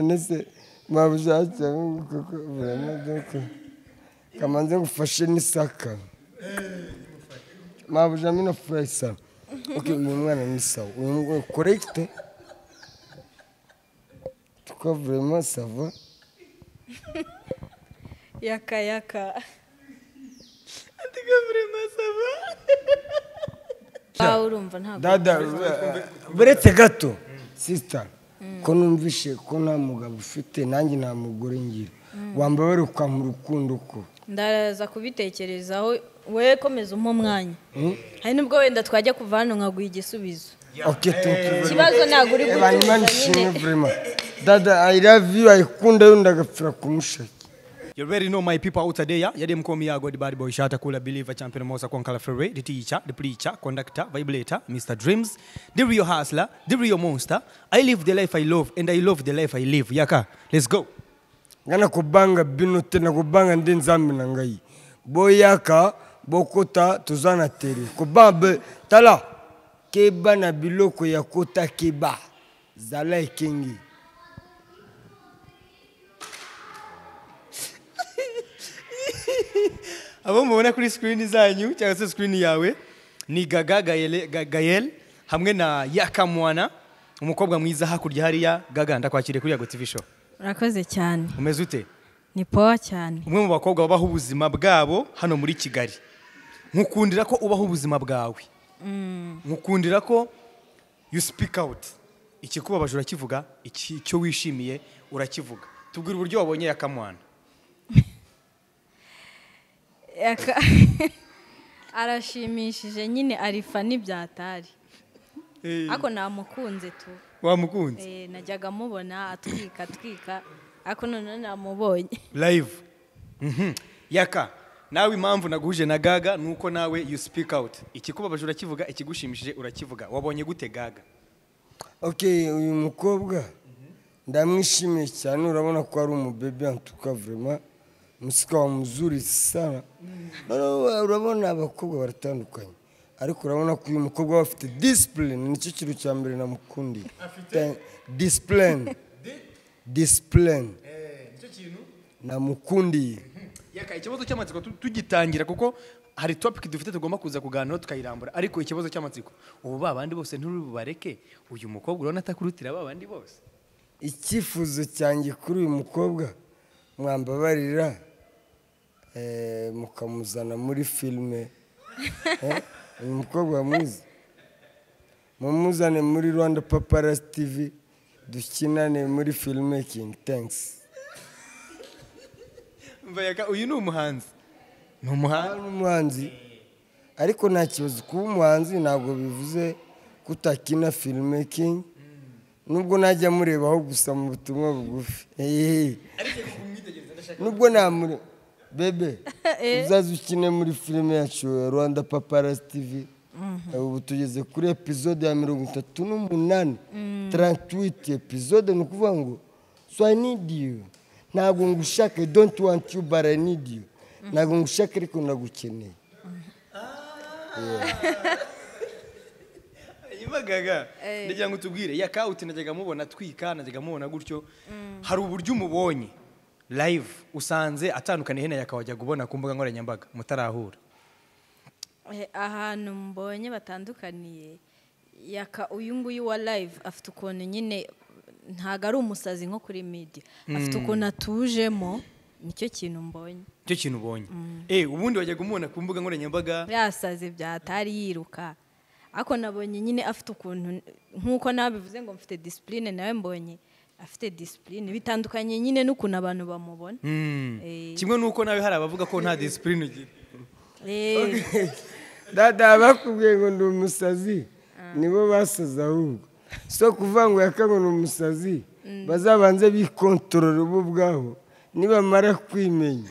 ndetse babushake cyane kuko buramodoka kamanze gufashe n'isaka mabujamo na furayisa uyu mwana ni sawa uyu mwana korekite tukavuremo sava Yaka yaka. Tukavure masaba. Ba urumva ntabwo. dada buretse gato sisita ko numvishe ko nta mugabo ufite nanjye nta mugore ngira wambaye mu rukundo ko Ndaza kubitekerezaho we komeza umpa umwanya. Hari nubwo wenda twajya kuva hano nkaguha igisubizo. oke tutu Ikibazo ntabwo uri banyuma gutuza nishimye nyine. vurema dada i love you ayikunda yundi agapfira kumushaki You already know my people out there. Yeah, them call me a good bad boy, shata cooler believer, champion Mosa Konkala Ferre, the teacher, the preacher, conductor, vibrator, Mr. Dreams, the real hustler, the real monster. I live the life I love and I love the life I live. Yaka, let's go. ngana kubanga binote na kubanga ndi nzambi na ngai boyaka bokota toza na tere kobambe tala keba na biloko ya kota keba zala ekengi abo mubona kuri screen zanyu cyangwa se screen yawe ni gaga Gayele- Ga- gayel hamwe na yakamwana umukobwa mwiza hakurya hariya gaga ndakwakiriye kuri yago tv show Urakoze cyane. umeze ute Ni poa cyane. umwe mu bakobwa babaho ubuzima bwabo hano muri kigali nkukundira ko ubaho ubuzima bwawe nkukundira ko you speak out ikikubabaje urakivuga iki- icyo wishimiye urakivuga tubwira uburyo wabonye yakamwana Yaka. Arashimishije nyine arifa n'ibyatari. Ako namukunze tu. wamukunze Eh, najyaga mubona atwika atwika ariko none namubonye live Mhm. yaka nawe impamvu naguhuje na gaga ni uko nawe you speak out ikikubabaje urakivuga ikigushimishije urakivuga wabonye gute gaga ok uyu mukobwa ndamwishimiye cyane urabona ko ari umubebe antuka vrema musika wa muzuri sana Noneho urabona abakobwa baratandukanye ariko urabona ko uyu mukobwa aba afite disipurine nicyo kintu cya mbere namukundiye disipurine disipurine namukundiye yaka ikibazo cy'amatsiko tu- tugitangira kuko hari topic dufite tugomba kuza kuganira tukayirambura ariko ikibazo cy'amatsiko ubu ba bandi bose nturi bubareke uyu mukobwa urabona atakurutira ba bandi bose icyifuzo cyanjye kuri uyu mukobwa mwambabarira eh, mukamuzana muri filime Eh, uyu mukobwa mwiza mumuzane muri rwanda paparas tv dukinane muri filime kingi tengisi Umva yaka uyu ni umuhanzi ni umuhanzi ni umuhanzi ariko nta kibazo kuba umuhanzi ntabwo bivuze ko utakina filime kingi nubwo najya murebaho gusa mu butumwa bugufi Ehehe. nubwo namure bebe uzaze ukine muri filime yacu ya rwanda paparas tv ubu tugeze kuri epizode ya mirongo itatu n'umunani tarantiwiti epizode ni ukuvuga ngo so i need you ntabwo ngushaka i don't want you but i need you ntabwo ngushaka ariko ndagukeneye imagaga ndagira ngo tubwire yaka uti najyaga mubona twika najyaga mubona gutyo hari uburyo umubonye live usanze atandukaniye na yaka wajyaga ubona ku mbuga nkoranyambaga mutarahura Eh, ahantu mbonye batandukaniye yaka uyu nguyu wa live afite ukuntu nyine ntabwo ari umusazi nko kuri media afite ukuntu atujemo nicyo kintu mbonye icyo kintu ubonye eh ubundi wajyaga umubona ku mbuga nkoranyambaga yasaze byatari yiruka ariko nabonye nyine afite ukuntu nk'uko nawe bivuze ngo mfite disipurine nawe mbonye afite disipurine bitandukanye nyine n'ukuntu abantu bamubona Mm. Eh. kimwe n'uko nawe hari abavuga ko nta disipurine ugira Eh, dada bakubwiye ngo ndi umusazi nibo basaze ahubwo so kuvuga ngo yakango ni umusazi bazabanze bikontorora bo ubwabo nibamara kwimenya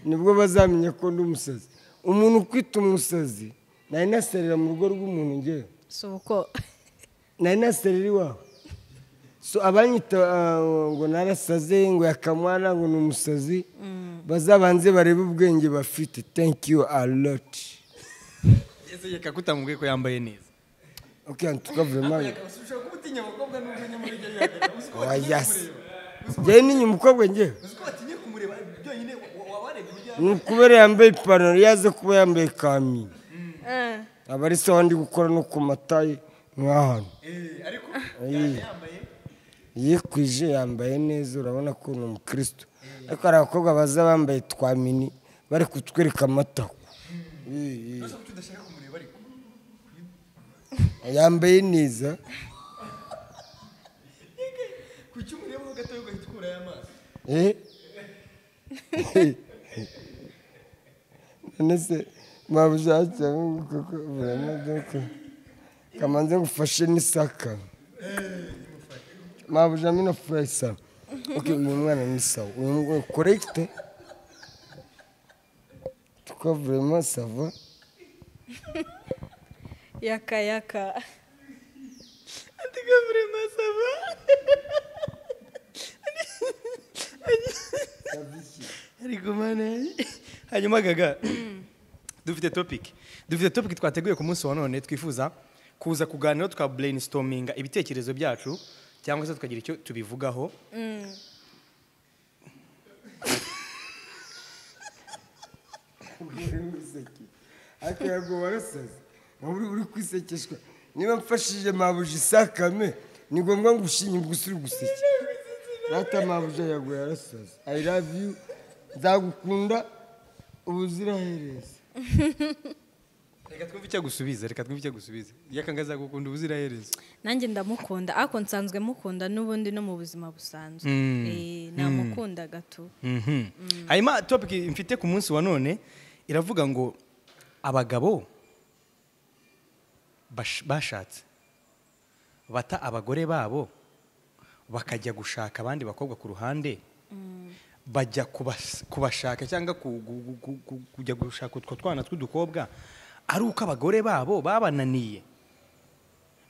nibwo bazamenya ko ndi umusazi umuntu ukwita umusazi nari naserera mu rugo rw'umuntu ngewe si uko nari naserera iwawe so abanyita ah, ngo narasaze ngo yakamwana ngo ni umusazi bazabanze barebe ubwenge bafite thank you a lot ese reka kutamubwiye ko yambaye neza ok en tout cas vraiment ushobora kuba utinya abakobwa n'ubwo nyamara ujya oya se njyewe n'inyuma umukobwa njyewe uzi ko batinye kumureba byonyine wa- wa- wabarebye uburyo ni ukubera yambaye ipantaro yaze kuba yambaye kami Eh, aba ari sawa ndi gukora no ku mataye nk'ahantu Eh, ariko Ayi. yikwije yambaye neza urabona ko ni umukristo ariko hari abakobwa baza bambaye twa mini bari kutwereka amata Eh, eh. gusa kuki udashaka kumureba ariko yambaye neza kuki umurebaho gatoya ugahita ukurayo amaso Eh? none se mwabushakiye kuko buramaze ko kamanze ngufashe n'isaka mwabujamo ino furayisa ok uyu mwana ni sawa uyu mwana korekite tukavuremo sava yaka yaka ariko mane hanyuma gaga dufite topic dufite topic twateguye ku munsi wa none twifuza kuza kuganira twa brainstorminga ibitekerezo byacu cyangwa se tukagira icyo tubivugaho ariko ntabwo warasaze uri uri kwisekeshwa niba mfashije mabuja isakame ni ngombwa ngo ushinye gusa uri guseke data mabuja yago yarasaze i love you nzagukunda ubuziraherezo reka twumve icyo agusubiza reka twumve icyo agusubiza yakangaza gukunda ubuziraherezo nanjye ndamukunda ariko nsanzwe mukunda n'ubundi no mu buzima busanzwe Eh, namukunda gato Mhm. hanyuma topic mfite ku munsi wa none iravuga ngo abagabo bash- bashatse bata abagore babo bakajya gushaka abandi bakobwa ku ruhande bajya kubas- kubashaka cyangwa ku- gu- gu- gu- kujya gushaka utwo twana tw'udukobwa ari uko abagore babo babananiye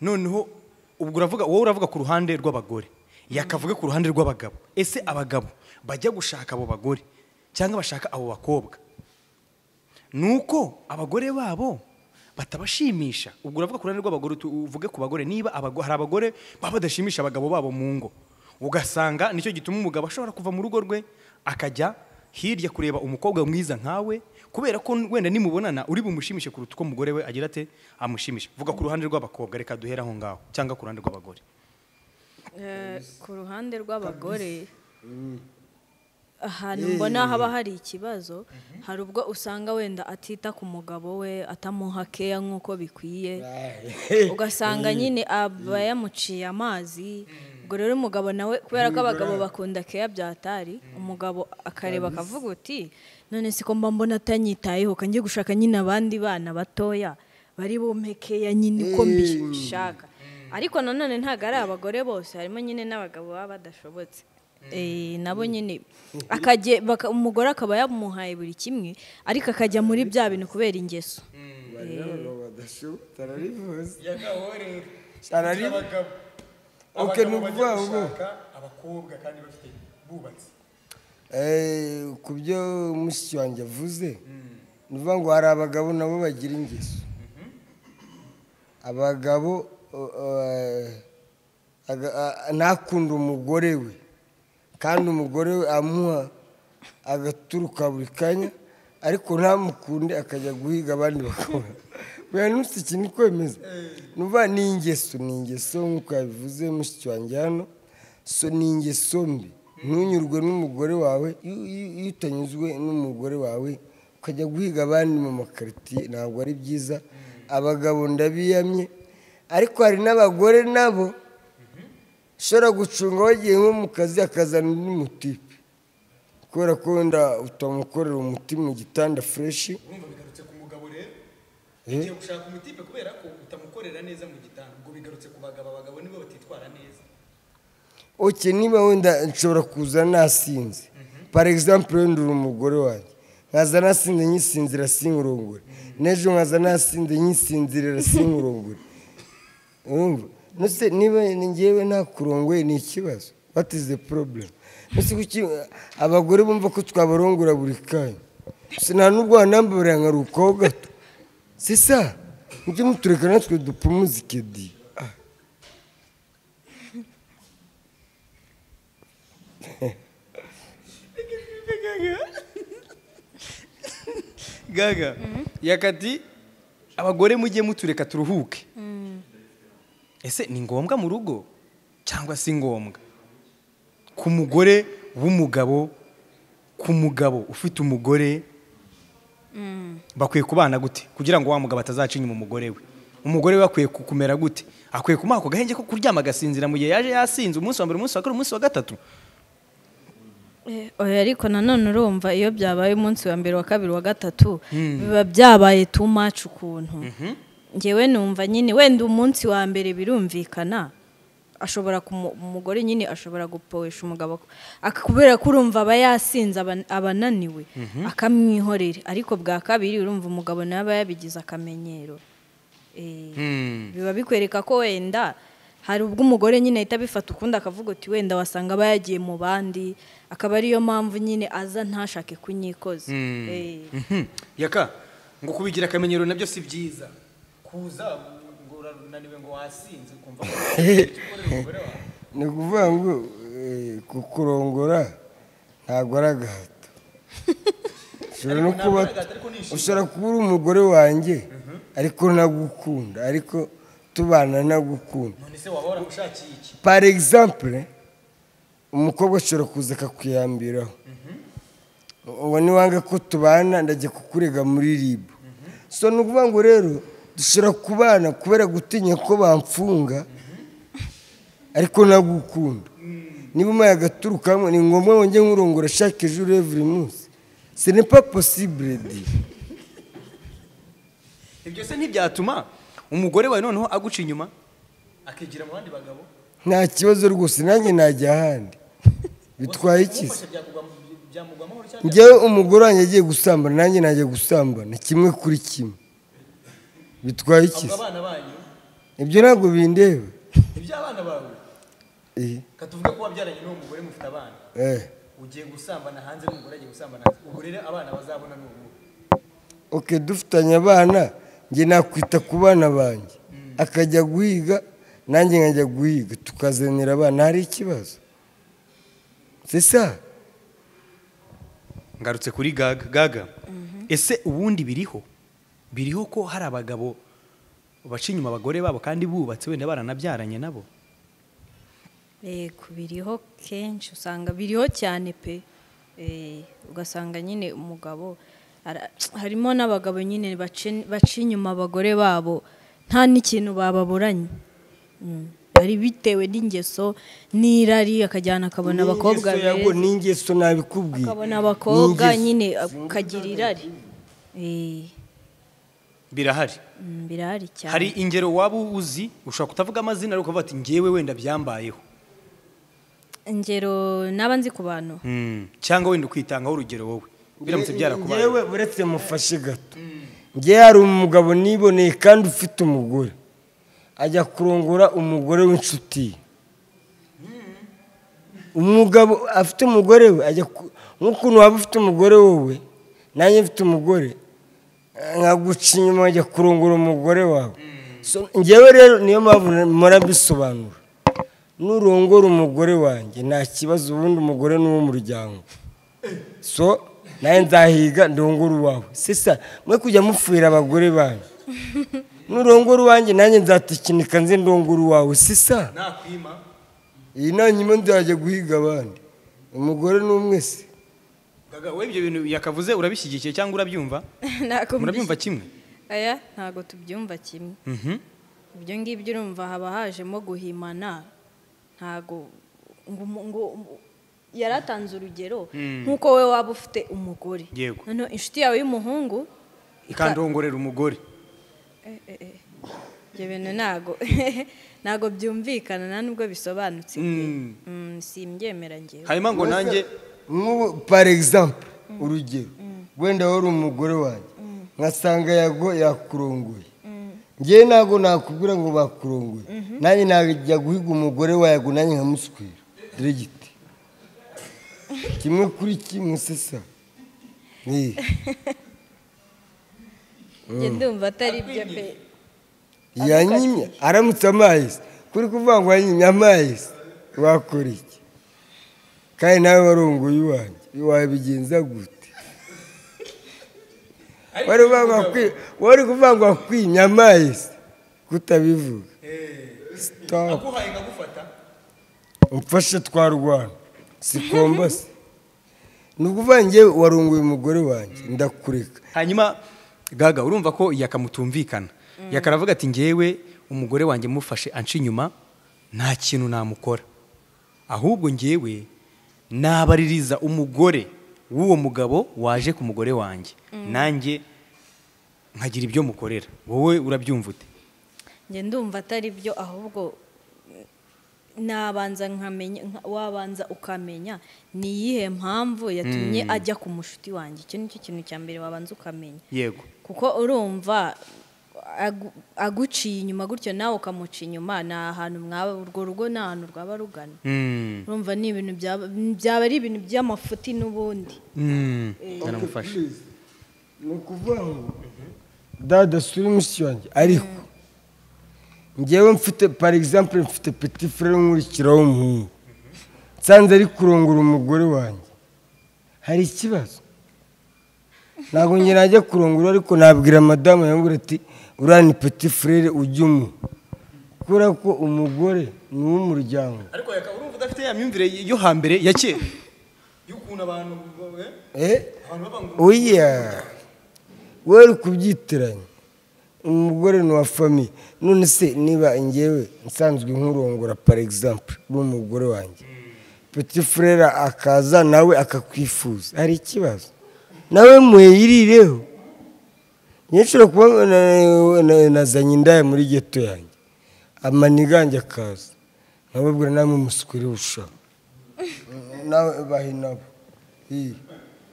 noneho ubwo uravuga wowe uravuga ku ruhande rw'abagore yakavuga ku ruhande rw'abagabo ese abagabo bajya gushaka abo bagore cyangwa bashaka abo bakobwa ni uko abagore babo batabashimisha ubwo uravuga ku ruhande rw'abagore utu- uvuge ku bagore niba abago- hari abagore baba badashimisha abagabo babo mu ngo ugasanga nicyo gituma umugabo ashobora kuva mu rugo rwe akajya hirya kureba umukobwa mwiza nkawe kubera ko wenda nimubonana uri bumushimishe kuruta uko umugore we agira ate amushimisha vuga ku ruhande rw'abakobwa reka duhere aho ngaho cyangwa ku ruhande rw'abagore Eh, ku ruhande rw'abagore ahantu mbona haba hari ikibazo hari ubwo usanga wenda atita ku mugabo we atamuha keya nk'uko bikwiye ugasanga nyine aba yamuciye amazi ubwo rero umugabo nawe kubera ko abagabo bakunda keya byatari umugabo akareba akavuga uti none si ko mba mbona atanyitayeho kangiye gushaka nyine abandi bana batoya bari bumpe keya nyine uko mbishaka ariko nanone ntabwo ari abagore bose harimo nyine n'abagabo baba badashobotse Eh, nabo nyine akajya baka- umugore akaba yamuhaye buri kimwe ariko akajya muri bya bintu kubera ingeso bari n'abagabo badashobotse ararivuze Arari- Abagabo. Ok, Abagabo ni ukuvuga bajya ngo- Eh, ku byo mushiki wanjye avuze ni ukuvuga ngo hari abagabo nabo bagira ingeso abagabo uh, uh, aga- a- ntakunde umugore we kandi umugore we amuha agaturuka buri kanya ariko ntamukunde akajya guhiga abandi bakora weya ntusiki ni kwemeza ni ukuvuga ni ingeso ni ingeso nk'uko yabivuze mushiki wanjye hano so ni ingeso mbi ntunyurwe n'umugore wawe iyo- iyo iyo utanyuzwe n'umugore wawe ukajya guhiga abandi mu makaritsiye ntabwo ari byiza abagabo ndabiyamye ariko hari n'abagore nabo ushobora gucunga wagiye nko mu kazi akazana undi mutipe kubera ko wenda utamukorera umutima mu gitanda fureshi wumva bigarutse ku mugabo rero Eh? ugiye gushaka umutipe kubera ko utamukorera neza mu gitanda ubwo bigarutse ku bagabo abagabo nibo batitwara neza oke niba wenda nshobora kuza nasinze par exemple wenda uri umugore wanjye nkaza nasinze nyisinzira sink'urongore n'ejo nkaza nasinze nyisinzirira sink'urongore urumva nose niba ngewe nta kurongoye ni ikibazo what is the problem nose kuki abagore bumva ko twabarongora buri kanya si nta n'ubwo wanambabarira nkarukaho gato si sa mujye mutureka natwe dupumuze ikedi gaga yakati abagore mujye mutureka turuhuke ese ni ngombwa mu rugo cyangwa si ngombwa ku mugore w'umugabo ku mugabo ufite umugore bakwiye kubana gute kugira ngo wa mugabo atazacinya mu mugore we umugore we akwiye kumera gute akwiye kumuha ako gahenge ko kuryama agasinzira mu gihe yaje yasinze umunsi wa mbere umunsi wa kabiri umunsi wa gatatu Eh, oya ariko nanone urumva iyo byabaye umunsi wa mbere wa kabiri wa gatatu biba byabaye too much ukuntu ngewe numva nyine wenda umunsi wa mbere birumvikana ashobora kumu- umugore nyine ashobora gupowesha umugabo ko- ak- kubera ko urumva aba yasinze aba- aba ananiwe akamwihorera ariko bwa kabiri urumva umugabo nawe aba yabigize akamenyero Eh, biba bikwereka ko wenda hari ubwo umugore nyine ahita abifata ukundi akavuga uti wenda wasanga aba yagiye mu bandi akaba ariyo mpamvu nyine aza ntashake kunyikoza Eh, Mhm. yaka ngo kubigira akamenyero nabyo si byiza kuza ngo urananiwe ngo wasinze ukumva ko ni ukuvuga ngo eh, kukurongora ntabwo ari agahato ushobora no kuba ushobora kuba uri umugore wanjye ariko nagukunda ariko tubana nagukunda none se wahora ushakiye iki par exemple umukobwa ashobora kuza akakwiyambiraho uwo niwanga ko tubana ndajya kukurega muri ribu so ni ukuvuga ngo rero dushobora kubana kubera gutinya ko bamfunga ariko nagukunda niba umaye agaturukamo ni ngombwa wongeye nkurongora chaque jour every munsi ce n'est pas possible di ibyo se ntibyatuma umugore wawe noneho aguca inyuma akigira mu bandi bagabo nta kibazo rwose nanjye najya ahandi bitwaye iki se? byamugwa amahoro cyane njyewe umugore wanjye agiye gusambana nanjye najya gusambana kimwe kuri kimwe bitwaye iki se? abana banyu ibyo ntabwo bindeba iby'abana bawe Eh, katuvuge ko wabyaranye n'uwo mugore mufite abana eh. ugiye gusambana hanze n'umugore agiye gusambana hanze ubwo rero abana bazabona ni ubu ok dufitanye abana njye nakwita ku bana banjye akajya guhiga nanjye nkajya guhiga tukazanira abana hari ikibazo sesa ngarutse kuri gaga gaga ese ubundi biriho biriho ko hari abagabo baca inyuma abagore babo kandi bubatse wenda baranabyaranye nabo yego biriho kenshi usanga biriho cyane pe Eh, ugasanga nyine umugabo ara- harimo n'abagabo nyine baci- baca inyuma abagore babo nta n'ikintu bababuranye Mm. ari bitewe n'ingeso n'irari akajyana akabona abakobwa N'ingeso yago- beza n'ingeso nabikubwiye akabona abakobwa N'ingeso. nyine akagira irari Eh, birahari mm, birahari cyane hari ingero waba uzi ushobora kutavuga amazina ariko ukavuga ati ngewe wenda byambayeho ingero n'aba nzi ku bantu cyangwa wenda ukitangaho urugero wowe biramutse byarakubaye njyewe uretse mufashe gato njyewe hari umugabo niboneye kandi ufite umugore ajya kurongora umugore w'inshuti ye. umugabo afite umugore we ajya ku- nk'ukuntu waba ufite umugore wowe nanjye mfite umugore nkaguca inyuma ajya kurongora umugore wawe So, njyewe rero niyo mpamvu murabisobanura nurongora umugore wanjye nta kibazo ubundi umugore ni uw'umuryango so nawe nzahiga ndongore uwawe sisa mwe kujya mupfira abagore banyu nurongora uwanjye nanjye nzatikinika nze ndongore uwawe sisa nakwima iyi nanyuma nzajya guhiga abandi umugore ni umwe se gaga wowe ibyo bintu yakavuze urabishyigikiye cyangwa urabyumva Ntabwo murabyumva kimwe aya ntabwo tubyumva kimwe ibyo ngibyo urumva haba hajemo guhimana ntabwo ngo umu- ngo umu- yari atanze urugero nk'uko wowe waba ufite umugore Yego. noneho inshuti yawe y'umuhungu ikandongorera umugore ibyo bintu ntabwo ntabwo byumvikana nta nubwo bisobanutse Mm, simbyemera ngewe hanyuma ngo nanjye nk'ubu par exemple urugero wenda wari umugore wanjye nkasanga yago yakurongoye ngewe ntabwo nakubwira ngo bakurongoye nanjye najya guhiga umugore wa yago nanjye nkamuswira dore giti kimwe kuri kimwe sisa Eh. njye ndumva atari byo pe yanyimye aramutse amazi kuri kuvuga ngo yanyimye amazi wakora iki kandi nawe warongoye iwanjye wabigenza gute wari uvangwa kwi wari kuvangwa kwinyamazi kutabivuga stop aguhaye nkagufata umfashe twa rwana sikombase ni ukuvuga nge warunguye umugore wanjye ndakureka hanyuma gaga urumva ko yakamutumvikana yakaravuga ati ngewe umugore wanjye mufashe anca inyuma nta kintu namukora ahubwo ngewe nabaririza umugore w'uwo mugabo waje ku mugore wanjye nanjye nkagira ibyo mukorera wowe urabyumva ute njye ndumva atari byo ahubwo nabanza nkamenya nka- wabanza ukamenya ni iyihe mpamvu yatumye ajya ku mushuti wanjye icyo nicyo kintu cya mbere wabanza ukamenya yego kuko urumva agu- aguciye inyuma gutyo nawe ukamuca inyuma ni ahantu mwaba urwo rugo ni ahantu rwaba rugana Mm. urumva ni ibintu byaba byaba ari ibintu by'amafuti n'ubundi Mm. Naramufashe. ni ukuvuga ngo dada suri mushiki wanjye ariko ngewe mfite pari egisampure mfite peti fure nkurikira w'umuhungu nsanze ari kurongora umugore wanjye hari ikibazo ntabwo njye najya kurongora ariko nabwira madamu yongera ati uriya ni peti furere ujya umuha kubera ko umugore ni uw'umuryango ariko yaka urumva udafite ya myumvire yo hambere ya kera y'ukuntu abantu eh abantu bavuga ngo oya wowe uri kubyitiranya umugore ni uwa famiye none se niba ngewe nsanzwe nkurongora par exemple n'umugore wanjye petit frere akaza nawe akakwifuza hari ikibazo nawe mweyirireho nyinshura kuba na- na- nazanye indaya muri geto yanjye amanigange akaza nkababwira namwe musukwire ushaka nawe bahe nabo iyi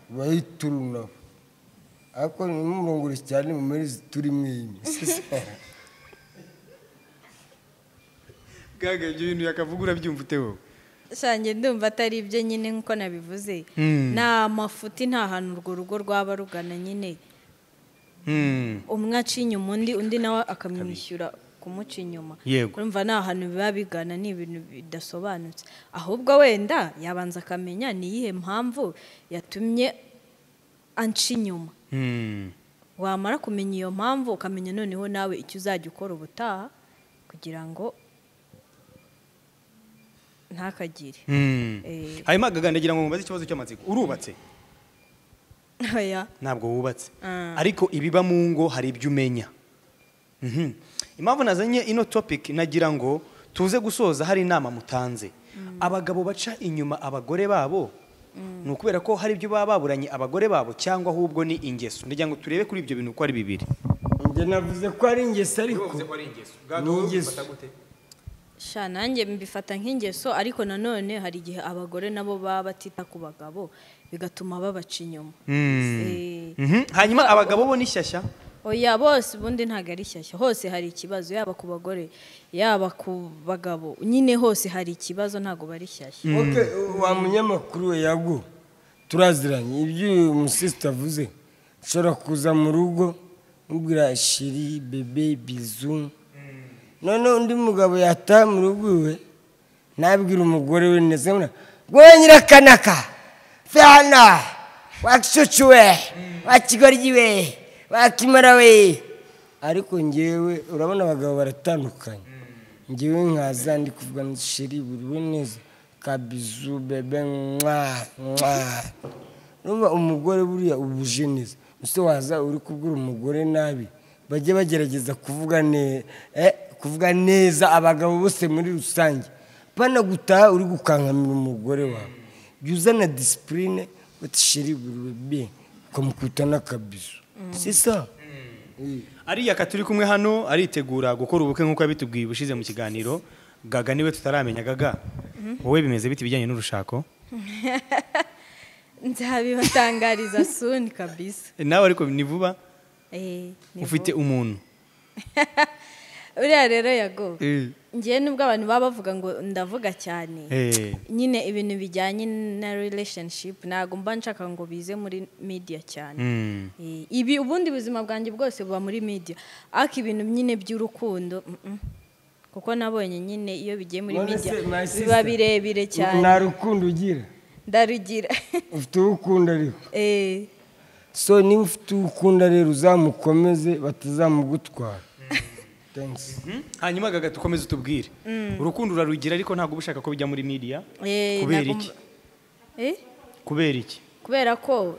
bahitura nabo ariko nimumurongore cyane mu muri turi mwinyi gaga ibyo bintu yakavuga urabyumva ute wowe shanjye ndumva atari ibyo nyine nk'uko nabivuze Mm. ni amafuti nta hantu urwo rugo rwaba rugana nyine Mm. umwe aciye inyuma undi undi nawe akamwishyura kumuca inyuma Yego. urumva ni ahantu biba bigana ni ibintu bidasobanutse ahubwo wenda yabanza akamenya ni iyihe mpamvu yatumye anca inyuma Mm. wamara kumenya iyo mpamvu ukamenya noneho nawe icyo uzajya ukora ubutaha kugira ngo ntakagire Mm. Eh. hanyuma gaga ndagira ngo mubaze ikibazo cy'amatsiko urubatse aya ntabwo wubatse Ah. ariko ibiba mu ngo hari ibyo umenya Mhm. impamvu nazanye ino topic nagira ngo tuze gusoza hari inama mutanze abagabo baca inyuma abagore babo ni ukubera ko hari ibyo baba baburanye abagore babo cyangwa ahubwo ni ingeso ndagira ngo turebe kuri ibyo bintu uko ari bibiri njye navuze ko ari ingeso ariko Gaga, wowe ubifata gute? sha nanjye mbifata nk'ingeso ariko nanone hari igihe abagore nabo baba batita ku bagabo bigatuma babaca inyuma Eh, Mhm. hanyuma abagabo bo ni shyashya oya bose ubundi ntabwo ari shyashya hose hari ikibazo yaba ku bagore yaba ku bagabo nyine hose hari ikibazo ntabwo bari shyashya oke wa munyamakuru we yago turaziranye ibyo uyu musisita avuze nshobora kuza mu rugo mubwira shiri bebe bizu noneho undi mugabo yataha mu rugo iwe nabwira umugore we neza mura rwonyine akanaka fana wakicucu we wakigoryi we wakimara we ariko ngewe urabona abagabo baratandukanye ngewe nkaza ndi kuvuga ngo sheri buriwe neza kabizu bebe mwa mwa urumva umugore buriya ubuje neza ese waza uri kubwira umugore nabi bajye bagerageza kuvuga neza kuvuga neza abagabo bose muri rusange pana gutaha uri gukankamira umugore wawe jya uzana disipurine uti sheri buriwe be ukamukubita n'akabizu sisa ariya katuri kumwe hano aritegura gukora ubukwe nk'uko yabitubwiye ubushize mu kiganiro gaga niwe tutaramenya gaga wowe bimeze bite ibijyanye n'urushako nzabibatangariza suni kabisa Eh, nawe ariko ni vuba Eh, ni ufite umuntu uriya rero yago ngewe nubwo abantu baba bavuga ngo ndavuga cyane Eh. nyine ibintu bijyanye na relationship ntabwo mba nshaka ngo bize muri media cyane Mm. Eh, ibi ubundi buzima bwanjye bwose buba muri media ariko ibintu nyine by'urukundo mm-mm. kuko nabonye nyine iyo bigiye muri None media se, my sister, biba birebire cyane nta rukundo ugira ndarugira ufite uwo ukunda ariko Eh, so niba ufite uwo ukunda rero uzamukomeze batazamugutwara Thanks. hanyuma gaga ukomeze utubwire urukundo urarugira ariko ntabwo uba ushaka ko bijya muri media Eh, kubera nagomba- iki Eh? kubera iki kubera ko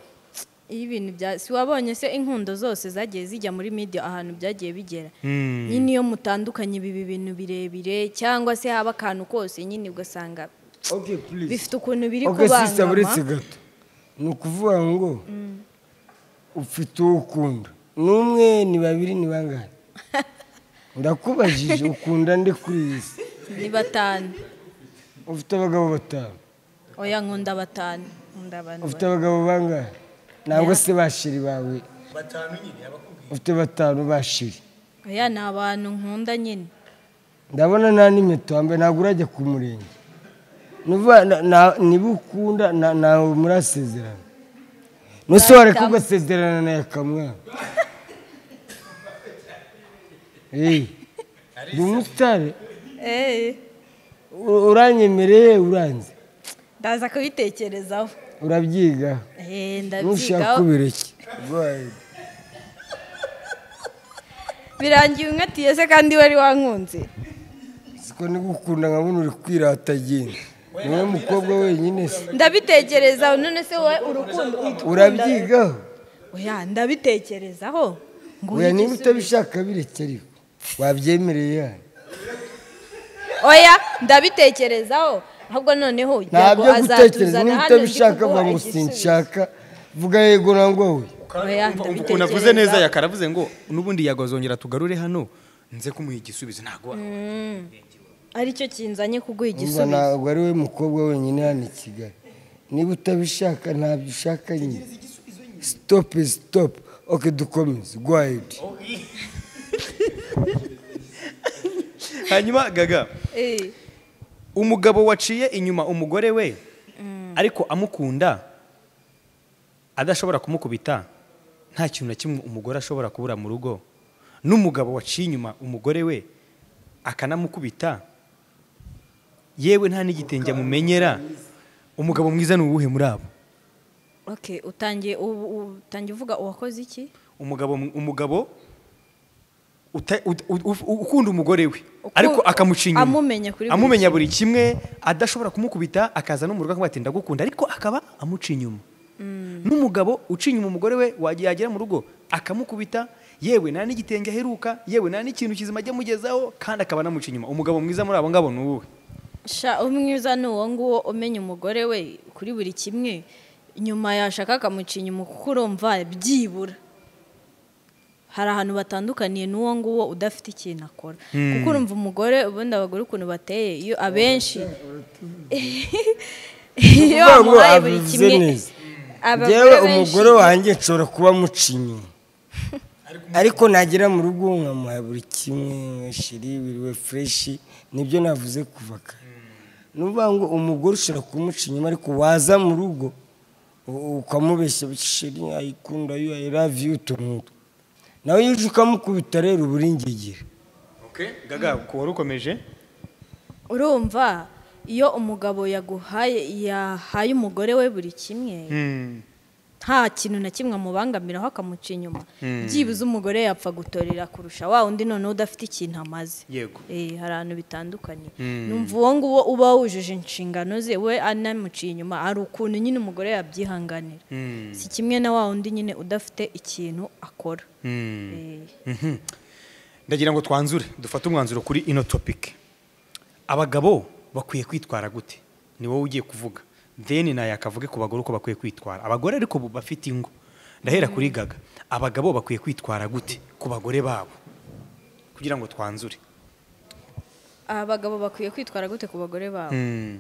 iyo ibintu bya si wabonye se inkundo zose zagiye zijya muri media ahantu byagiye bigera Hmm. nyine iyo mutandukanye biba ibintu birebire cyangwa se haba akantu kose nyine ugasanga Okay, please. bifite ukuntu biri Ok, sisita buretse kubangama gato ni ukuvuga ngo ufite uwo ukunda ni umwe ni babiri ni bangahe ndakubajije ukunda nde kuri iyi si ni batanu ufite abagabo batanu oya nkunda batanu nkunda abantu ufite abagabo bangahe ntabwo se bashiri bawe ufite batanu bashiri ba- oya ni abantu nkunda nyine ndabona nta n'impeta wambaye ntabwo urajya ku murenge Nuvuga na- na- niba ukunda na- nawe murasezerana nuse wareka Bahitamo. ugasezerana na yakamwana Hey, ndi umusitari Eh, u- uranyemereye uranze ndaza kubitekerezaho urabyigaho Eh, nushaka ndabyigaho kubera iki Right. birangiye umwe atiye se kandi wari wankunze siko nigukunda nkabona uri kwirata agenda niwe mukobwa wenyine se ndabitekereza none se wowe urukundo uhita ukunda- urabyigaho oya ndabitekerezaho ngo oya niba uhite usubiza. utabishaka bireke ariko wabyemereye yani oya ndabitekerezaho ahubwo noneho ntabyo Yago gutekereza azatuzana niba hano ndi utabishaka kuguha vuga ngo igisubizo. sinshaka vuga yego nangwa we Oya, Umva ndabitekereza. ukuntu avuze neza yakaravuze ngo n'ubundi yagozongera tugarure hano nze kumuha igisubizo ntabwo aricyo kinzanye kuguha Urumva igisubizo ntabwo ari we mukobwa wenyine hano i kigali niba utabishaka ntabyo ushaka nyine sitopu sitopu oke dukomeze gwayidi hanyuma gaga Eh, umugabo waciye inyuma umugore we ariko amukunda adashobora kumukubita nta kintu na kimwe umugore ashobora kubura mu rugo n'umugabo waciye inyuma umugore we akanamukubita yewe nta n'igitenge amumenyera umugabo mwiza ni uwuhe muri abo okay utangiye ubu- ubu- utangiye uvuga uwakoze iki umugabo umugabo uta- ut- ut- uf- ukunda umugore we Uku- ariko akamuca inyuma amumenya kuri buri amumenya kimwe. buri kimwe adashobora kumukubita akaza no mu rugo akavuga ati ndagukunda ariko akaba amuca inyuma n'umugabo uca inyuma umugore we wagiye yagera mu rugo akamukubita yewe nta n'igitenge aheruka yewe nta n'ikintu kizima ajya amugezaho kandi akaba anamuca inyuma umugabo mwiza muri abo ngabo ni uwuhe sha umwiza ni uwo nguwo umenya umugore we kuri buri kimwe nyuma yashaka akamuca inyuma kuko urumva byibura hari ahantu batandukaniye n'uwo nguwo udafite ikintu akora kuko urumva umugore ubundi abagore ukuntu bateye iyo abenshi Kuvuga ngo iyo bamuhaye buri abivuze kimwe neza. abagore njyewe benshi- umugore wanjye nshobora kuba amuca inyuma ariko nagera mu rugo nkamuha buri kimwe shiri biriwe fureshi nibyo navuze kuva kare ni ukuvuga ngo umugore ushobora kumuca inyuma ariko waza mu rugo u- ukamubeshya shiri ayikunda yu ayi ravi yu utuntu nk'utwo nawe iyo uje ukamukubita rero uba uri ingegera gaga ku wari ukomeje urumva iyo umugabo yaguhaye yahaye umugore we buri kimwe nta kintu na kimwe amubangamiraho akamuca inyuma byibuze umugore yapfa gutorera kurusha wa undi noneho udafite ikintu amaze Yego. Eh, hari ahantu bitandukanye numva uwo nguwo uba wujuje inshingano ze we anamuciye inyuma hari ukuntu nyine umugore yabyihanganira si kimwe na wa undi nyine udafite ikintu akora Eh, Mhm. ndagira ngo twanzure dufate umwanzuro kuri ino topic abagabo bakwiye kwitwara gute ni wowe ugiye kuvuga then nayo akavuge ku bagore uko bakwiye kwitwara abagore ariko bu- bafite ingo ndahera kuri gaga abagabo bakwiye kwitwara gute ku bagore babo kugira ngo twanzure abagabo bakwiye kwitwara gute ku bagore babo Mm.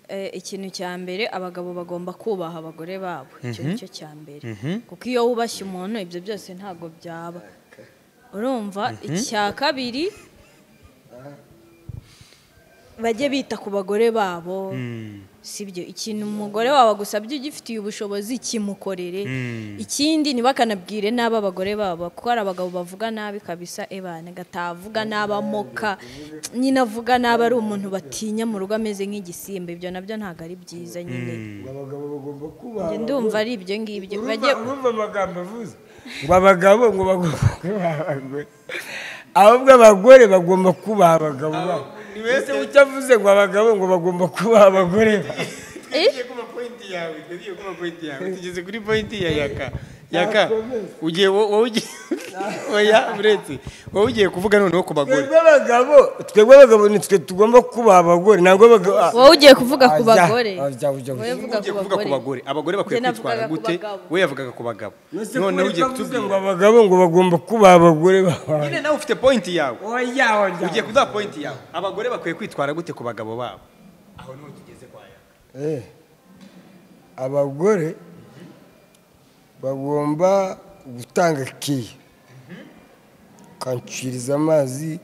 Eh, ikintu cya mbere abagabo bagomba kubaha abagore babo icyo ni cyo cya mbere Mhm. kuko iyo wubashye umuntu ibyo byose ntabwo byaba urumva icya kabiri bajye bita ku bagore babo sibyo ikintu umugore wawe agusabye ugifitiye ubushobozi kimukorere ikindi ntibakanabwire n'aba bagore babo kuko hari abagabo bavuga nabi kabisa ebana gatavuga n'abamoka nyine avuga nabi ari umuntu batinya mu rugo ameze nk'igisimba ibyo nabyo ntabwo ari byiza nyine abagabo bagomba Njye kubaha ndumva ari ibyo ngibyo urumva bajye urumva amagambo avuze ngo abagabo ngo bagomba kubaha abagore ahubwo abagore bagomba kubaha abagabo babo ese ucyo avuze ngo abagabo ngo bagomba kubaha abagore babo tugiye kuma pointi yawe tugiye kuma pointi yawe tugeze kuri pointi ya yaka yaka ugiye wo- wowe ugiye oya buretse wowe ugiye kuvuga noneho ku bagore twebwe abagabo twebwe abagabo nitwe tugomba kubaha abagore ntabwo abagabo wowe ugiye kuvuga ku Ajya, bagore ajya, ajya, wowe ajya. vuga ugiye kuvuga ku bagore abagore bakwiye Njye navugaga kwitwara ku gute bagabo. we yavugaga ku bagabo Ese noneho kuko avuze ugiye ngo kutubwira abagabo ngo bagomba kubaha abagore babo nyine nawe ufite pointi yawe oya oya ugiye kuduha pointi yawe abagore bakwiye kwitwara gute ku bagabo babo aho niho tugeze kwa Eh, yaka abagore bagomba gutanga kiya ukanciriza amazi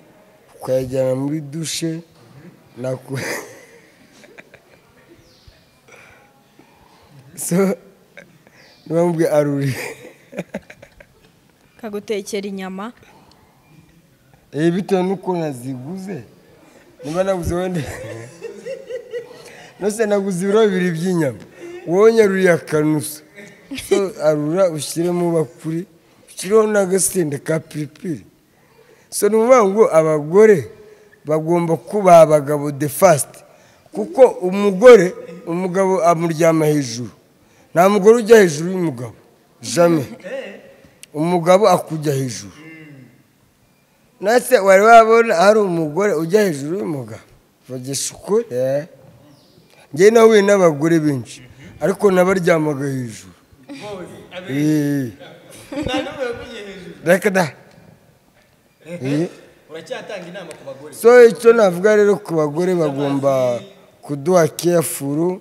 ukayajyana muri dushe naku- so nibamubwe aruri kagutekera inyama Eh, bitewe n'ukuntu aziguze niba naguze wenda nose naguze ibiro bibiri by'inyama wowe nyaruriye akanusa so arura ushyiremo bakuri ushyireho n'agasenda ka piripiri so ni ukuvuga ngo abagore bagomba kuba abagabo de fasiti kuko umugore umugabo amuryama hejuru nta mugore ujya hejuru y'umugabo jame umugabo akujya hejuru nase wari wabona hari umugore ujya hejuru y'umugabo bagisha ukuri eh. njye nahuye n'abagore benshi ariko nabaryamaga hejuru Eh. reka da Eh. uracyatanga inama ku bagore so icyo navuga rero ku bagore bagomba kuduha kefuru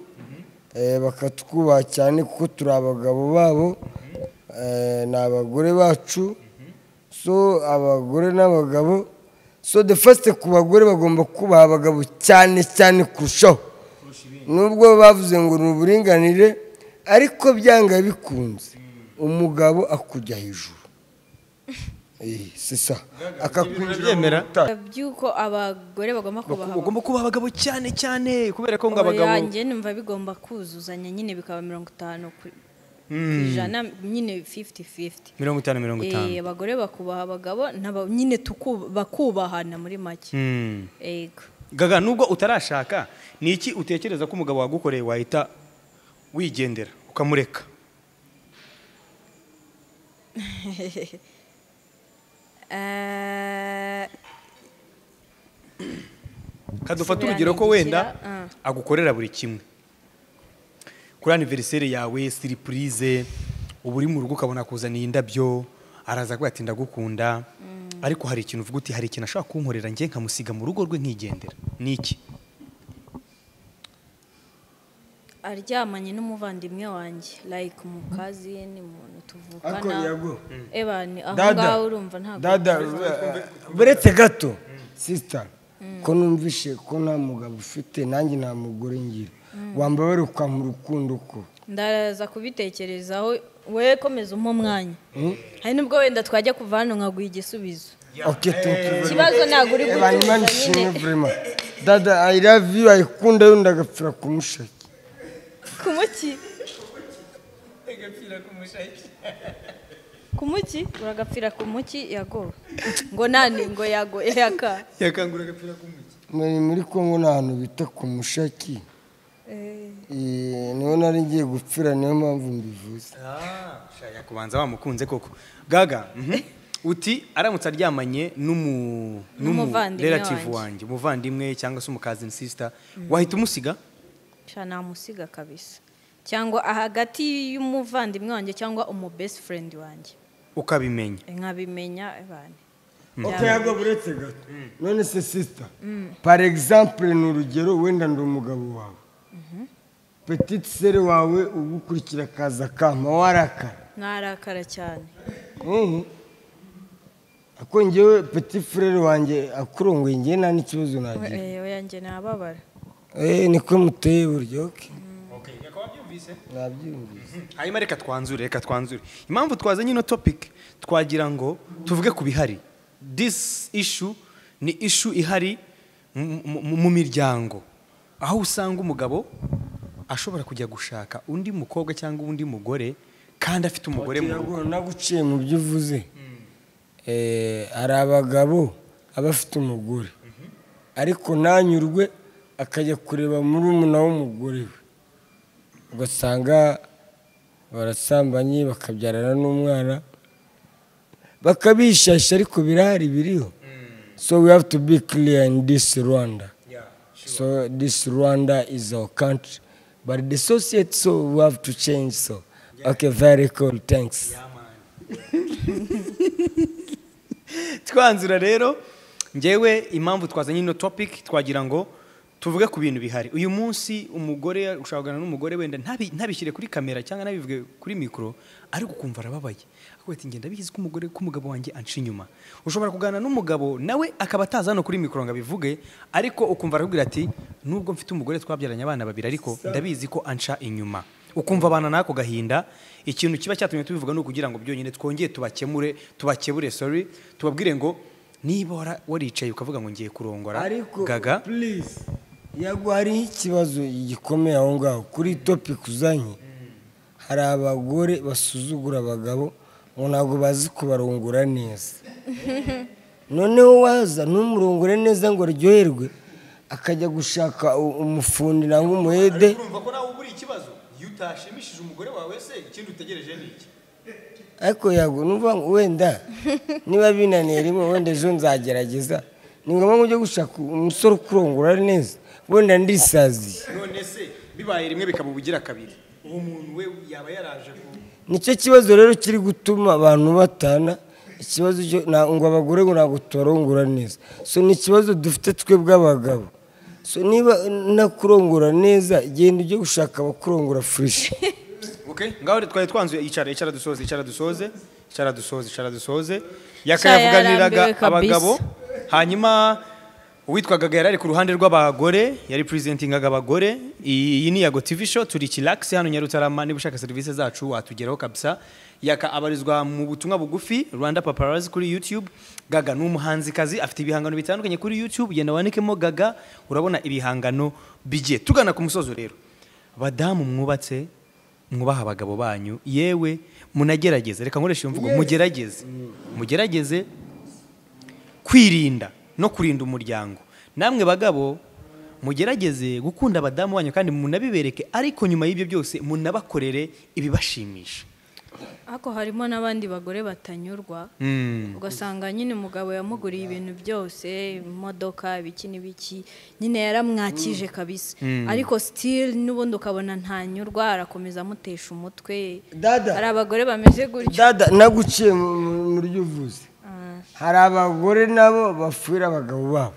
bakatwubaha cyane kuko turi abagabo babo eh, ni abagore bacu so abagore n'abagabo so the first ku bagore bagomba kubaha abagabo cyane cyane kurushaho nubwo bavuze ngo ni uburinganire ariko byanga bikunze umugabo akujya hejuru Eh, si sa akakwinjira mu urabyemera? butayu. by'uko abagore bagomba kubaha abagabo. bagomba kuba abagabo cyane cyane kubera ko ngo abagabo Oya, njye numva bigomba kuzuzanya nyine bikaba mirongo itanu ku ku ijana nyine fifuti fifuti mirongo itanu mirongo itanu abagore bakubaha abagabo n'aba- nyine tuku- bakubahana muri make Mm. yego gaga nubwo utarashaka ni iki utekereza ko umugabo wagukoreye wahita wigendera ukamureka Eh, kadufata Subirana urugero ko igira, wenda ah. agukorera buri kimwe kuri aniveriseri yawe siripurize uba uri mu rugo ukabona akuzaniye indabyo araza aguha ati ndagukunda ariko hari ikintu uvuga uti hari ikintu ashobora kunkorera njye nkamusiga mu rugo rwe nkigendera ni iki aryamanye n'umuvandimwe wanjye like mu kazini umuntu Ariko tuvukana yago. ebani aho Dada. ngaho urumva ntabwo dada buretse gato sisita ko numvishe ko nta mugabo ufite nanjye nta mugore ngira wambabare kwa mu rukundo ko ndaraza kubitekerezaho we komeza umpe umwanya hari nubwo wenda twajya kuva hano nkaguha igisubizo oke ikibazo ntabwo uri ebanimani gutuza shimwe nyine vrema dada i love you ayikunda yunda agapfira kumushaki kumuki kumuki uragapfira ku muki yago ngo nani ngo yago yaka yakangura agapira k'umugi muri muri kongo ni ahantu bita ku mushaki Eh, niho nari ngiye gupfira niyo mpamvu mbivuze shaya kubanza wamukunze koko gaga mhm. uti aramutse aryamanye n'umu N'umuvandimwe relative wanjye. wanjye umuvandimwe cyangwa se umukazini sisita wahita umusiga sha namusiga kabisa cyangwa hagati y'umuvandimwe wanjye cyangwa umu best friend wanjye ukabimenya nkabimenya abantu oke yago buretse gato none se sisita par exemple ni urugero wenda ndi umugabo wawe petite sere wawe ugukurikira akaza kampa warakara narakara cyane Mhm. ako ngewe peti furere wanjye akurongoye ngewe nta n'ikibazo nagira oya njye nababara eee niko muteye buryoke yakaba abyumvise nabyumvise hanyuma reka twanzure reka twanzure impamvu twazanye ino topic twagira ngo tuvuge ku bihari this issue ni issue ihari mu- mu mu miryango aho usanga umugabo ashobora kujya gushaka undi mukobwa cyangwa undi mugore kandi afite umugore mu rugo ntabwo uciye mu byo uvuze Eh, hari abagabo aba afite umugore ariko ntanyurwe akajya kureba muri umuna w'umugore we ugasanga barasambanye bakabyarana n'umwana bakabishasha ariko birahari biriho so we have to be clear in this rwanda so this rwanda is our country but the society so we have to change so okay very cool thanks twanzura rero ngewe impamvu twazanye ino topic twagira ngo tuvuge ku bintu bihari uyu munsi umugore ushobora kuganira n'umugore wenda ntabi- ntabishyire kuri kamera cyangwa ntabivuge kuri mikoro ariko ukumva arababaye akubwira ati ngenda bigize ko umugore ko umugabo wanjye anca inyuma ushobora kuganira n'umugabo nawe akaba ataza hano kuri mikoro ngo abivuge ariko ukumva arakubwira ati nubwo mfite umugore twabyaranye abana babiri ariko ndabizi ko anca inyuma ukumva abana n'ako gahinda ikintu kiba cyatumye tubivuga ni ukugira ngo byonyine twongere tubakemure tubakebure sorry tubabwire ngo niba wara- waricaye ukavuga ngo ngiye kurongora ariko gaga please yego hariho ikibazo gikomeye aho ngaho kuri topic uzanye hari abagore basuzugura abagabo ngo ntabwo bazi kubarongora neza noneho waza ntumurongore neza ngo aryoherwe akajya gushaka u- umufundi cyangwa umuhede urumva ko nawe ubura ikibazo iyo utashimishije umugore wawe se ikindi utegereje ni iki ariko yego numva ngo wenda niba binaniye rimwe wenda ejo nzagerageza ni ngombwa ngo ujye gushaka umusore ukurongora neza wenda ndisaziye none se bibaye rimwe bikaba ubugira kabiri uwo muntu we yaba yaraje ku nicyo kibazo rero kiri gutuma abantu batana ikibazo cyo na- ngo abagore ngo ntabwo tubarongora neza so ni ikibazo dufite twebwe abagabo so niba nakurongora neza genda ujye gushaka abakurongora fureshi okay ngaho rero twari twanzuye icara icara dusoze icara dusoze icara dusoze icara dusoze Cya yakayavuganiraga yarambiwe kabisa. abagabo hanyuma uwitwagaga yari ari ku ruhande rw'abagore yari presentingaga abagore iyi iyi ni yago tv show turi kilax hano nyarutarama niba ushaka serivisi zacu watugeraho kabisa yaka abarizwa mu butumwa bugufi rwanda paparazzi kuri youtube gaga ni umuhanzikazi afite ibihangano bitandukanye kuri youtube genda wandikemo gaga urabona ibihangano bigiye tugana ku musozo rero badamu mwubatse mwubaha abagabo banyu yewe munagerageze reka nkoresha iyo mvugo mugerageze mugerageze kwirinda no kurinda umuryango namwe bagabo mugerageze gukunda abadamu banyu kandi munabibereke ariko nyuma y'ibyo byose munabakorere ibibashimisha ariko harimo n'abandi bagore batanyurwa Mm. ugasanga nyine umugabo yamuguriye ibintu byose imodoka ibiki n'ibiki nyine yaramwakije kabisa ariko sitili n'ubundi ukabona ntanyurwa arakomeza amutesha umutwe Dada. hari abagore bameze gutyo dada naguciye mu mu- mu ryo uvuze hari abagore nabo bafuhira abagabo babo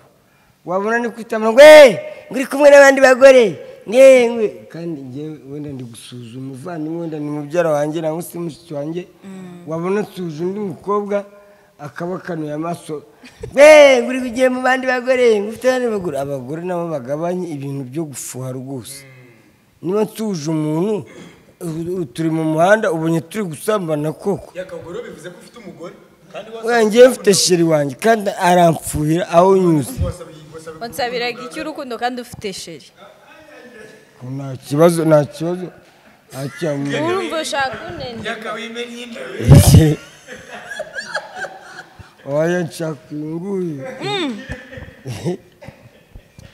wabona ni kwitama ngo eee nguri kumwe n'abandi bagore ngewe kandi ngewe wenda ndi gusuzuma umuvandimwe wenda ni mubyara wanjye nangwa se mushiki wanjye wabona nsuje undi mukobwa akaba akanuye amaso eee nguri kugiye mu bandi bagore ngufite abandi bagore abagore nabo bagabanye ibintu byo gufuha rwose niba nsuje umuntu u- u- turi mu muhanda ubonye turi gusambana koko yakagoro bivuze ko ufite umugore kandi ngiye mfite sheri wanjye kandi aramfuhira aho nyuze bansabiraga icy'urukundo kandi ufite sheri nta kibazo nta kibazo ntakiyamuye urumva ushaka unenga yakawimenye inda waya nshaka inguye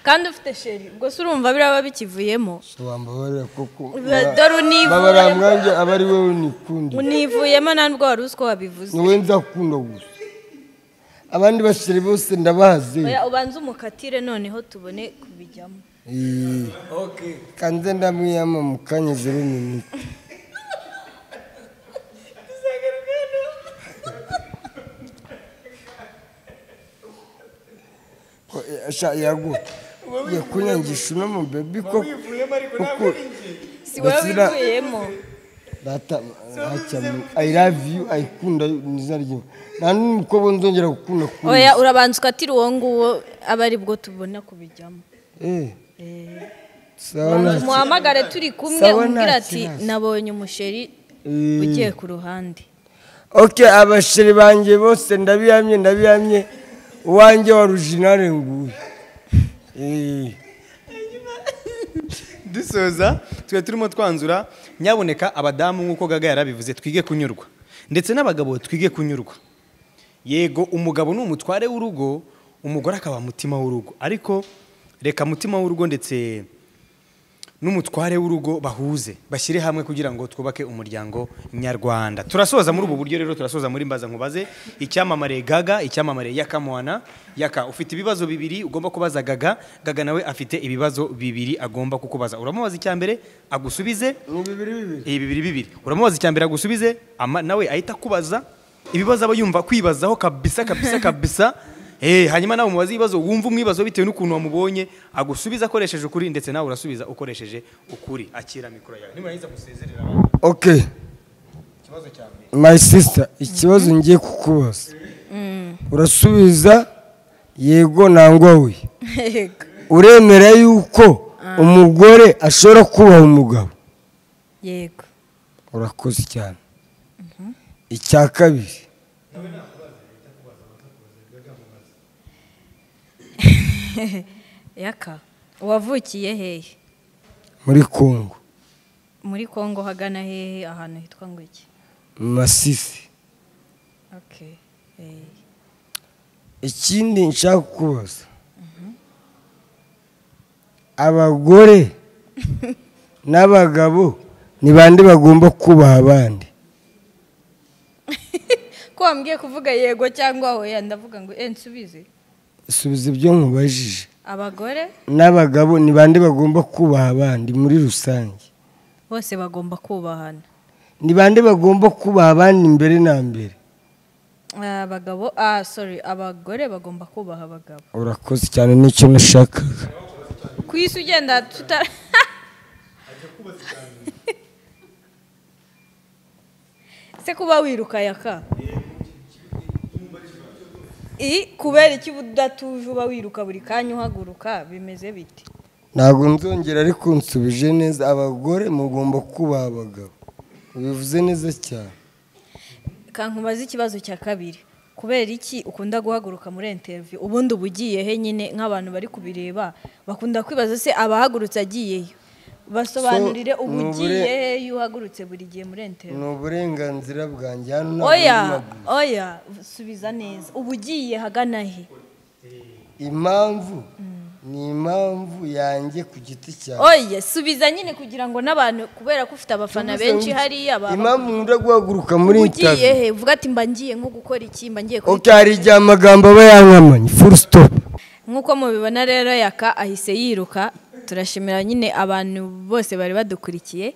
kandi ufite sheri ubwo se urumva biraba bikivuyemo wambabarira koko dore baba ari univuyemo mwanya aba ari wowe nikundi univuyemo nta nubwo wari uzi ko wabivuze wowe nzakunda gusa abandi basheri bose ndabazi Oya, ubanze umukatire noneho tubone kubijyamo Iyi. okay kanze ndamwiyama mu kanya zero minute Ko, eh, sha yago ugiye kunyangisha uno mu bebi koko wivuyemo ariko kuko ntabwo ari njye si wowe Basira- wivuyemo data ntacyo ayi ravi yu ayikunda ntizarye nta n'umukobwa nzongera gukunda oya kundi urabanza ukatira uwo nguwo aba ari bwo tubona kubijyamo eee sawa ntacyo muhamagare turi kumwe Sawa, umbwira nta ati kibazo. nabonye umusheri Mm. ugiye ku ruhande oke abasheri banjye bose ndabihamye ndabihamye uwanjye wa rujinare nguye eee dusoza tuba turimo twanzura nyaboneka abadamu nk'uko gaga yarabivuze twige kunyurwa ndetse n'abagabo twige kunyurwa yego umugabo ni umutware w'urugo umugore akaba mutima w'urugo ariko reka mutima w'urugo ndetse n'umutware w'urugo bahuze bashyire hamwe kugira ngo twubake umuryango nyarwanda turasoza muri ubu buryo rero turasoza muri mbaza nkubaze icyamamare gaga icyamamare yaka mwana yaka ufite ibibazo bibiri ugomba kubaza gaga gaga nawe afite ibibazo bibiri agomba kukubaza uramubaza icya mbere agusubize ni bibiri bibiri ibi bibiri bibiri uramubaza icya mbere agusubize ama- nawe ahita akubaza ibibazo aba yumva kwibazaho kabisa kabisa kabisa Eh, hanyuma nawe umubaze ibibazo wumva umwibazo bitewe n'ukuntu wamubonye agusubiza akoresheje ukuri ndetse nawe urasubiza ukoresheje ukuri akira mikoro yawe nimurangiza musezerera abantu oke ikibazo cya mbere my sister ikibazo ngiye kukubaza urasubiza yego nangwa we Yego. uremera yuko umugore ashobora kubaha umugabo yego urakoze cyane icya kabiri yaka wavukiye hehe muri kongo muri kongo hagana hehe ahantu hitwa ngo iki mu masisi Okay. Eh, ikindi nshaka kubaza abagore n'abagabo ni bande bagomba kubaha abandi ko wambwiye kuvuga yego cyangwa oya ndavuga ngo eh nsubize subiza ibyo nkubajije abagore n'abagabo ni bande bagomba kubaha abandi muri rusange bose bagomba kubahana ni bande bagomba kubaha abandi mbere na mbere Ah, abagabo ah sorry abagore bagomba kubaha abagabo urakoze cyane nicyo nashakaga ku isi ugenda tuta se kuba wiruka yaka i kubera iki udatuje uba wiruka buri kanya uhaguruka bimeze bite ntabwo nzongera ariko nsubije neza abagore mugomba kubaha abagabo bivuze neza cyane kankubaza ikibazo cya kabiri kubera iki ukunda guhaguruka muri interiviyu ubundi uba ugiye he nyine nk'abantu bari kubireba bakunda kwibaza se abahagurutse agiyeyo basobanurire So, uba ni ubure- ugiye he iyo uhagurutse buri gihe muri interiviyu ni uburenganzira bwanjye hano ntabwo oya ari maguru. oya subiza neza uba ugiye hagana he impamvu ni impamvu yanjye ku giti cyawe oya subiza nyine kugira ngo n'abantu kubera ko ufite abafana benshi hariya baba impamvu nkunda guhaguruka muri uba ugiye intavi he uvuga ati mba ngiye nko gukora iki mba ngiye kuri oke hari igihe amagambo aba yankamanye furu sitopu nk'uko mubibona rero yaka ahise yiruka turashimira nyine abantu bose bari badukurikiye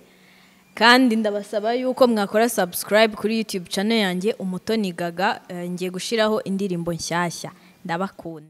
kandi ndabasaba yuko mwakora subscribe kuri youtube channel yanjye umutoni gaga eh, ngiye gushyiraho indirimbo nshyashya ndabakunda